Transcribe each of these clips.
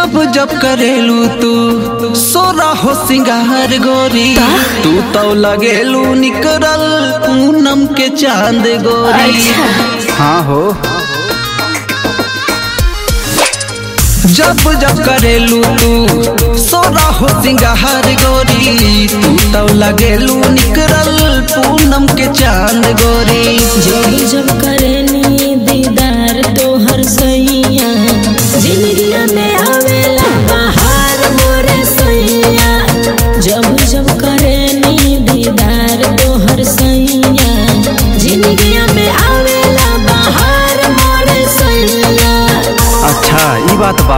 जब जब करेलू तू सोरा हो सिंगार गोरी तू तो लगेलू निकरल पूनम के चांद गोरी हाँ हो जब जब करेलू तू सोरा हो सिंगार गोरी तू तो लगेलू निकरल पूनम के चांद गोरी जब जब करेनी दीदार तोहर सैया जिंदगिया में आवेला बाहर मोरे सैया जब जब करेनी दीदार तोहर सैया जिंदगिया में आवेला बाहर मोरे सैया अच्छा ई बात बा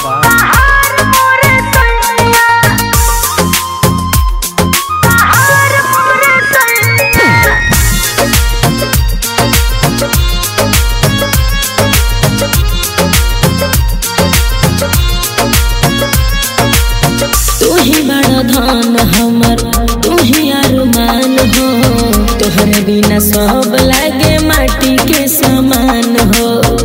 तू ही बड़ा धन हमर तू ही अरमान हो तोहरे बिना सब लागे माटी के समान हो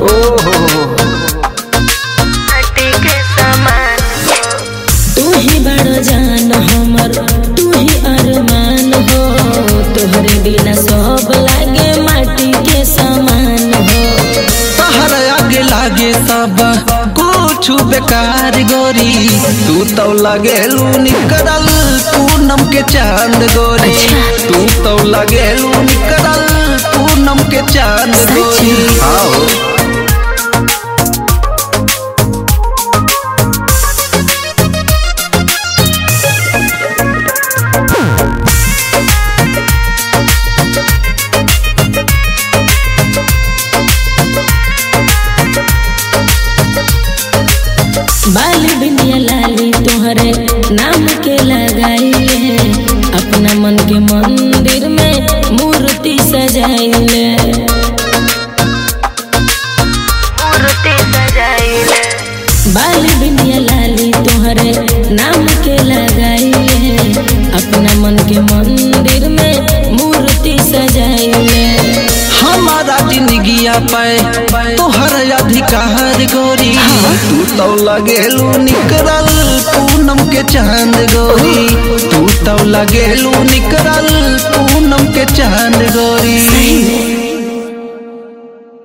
तू ही बड़ा जान हमर तू ही अरमान हो तोहरे बिना सब लागे माटी के समान हो तहर आगे लागे सब कुछ बेकार गोरी तू तो लगेलू निकरल पूनम के चांद गोरी तू तो लगेलू निकरल पूनम के चांद गोरी आओ बाली बिंदिया लाली तोहरे नाम के लगाइले अपना मन के मंदिर में मूर्ति सजाइले बाली बिंदिया लाली तोहरे नाम के लगाइले अपना मन के मंदिर में मूर्ति सजाइले हमारा जिंदगिया पे तोहर अधिकार गोरी तू तो लगेलू निकरल पूनम के चांद गोरी तू तो लगेलू निकरल पूनम के चांद गोरी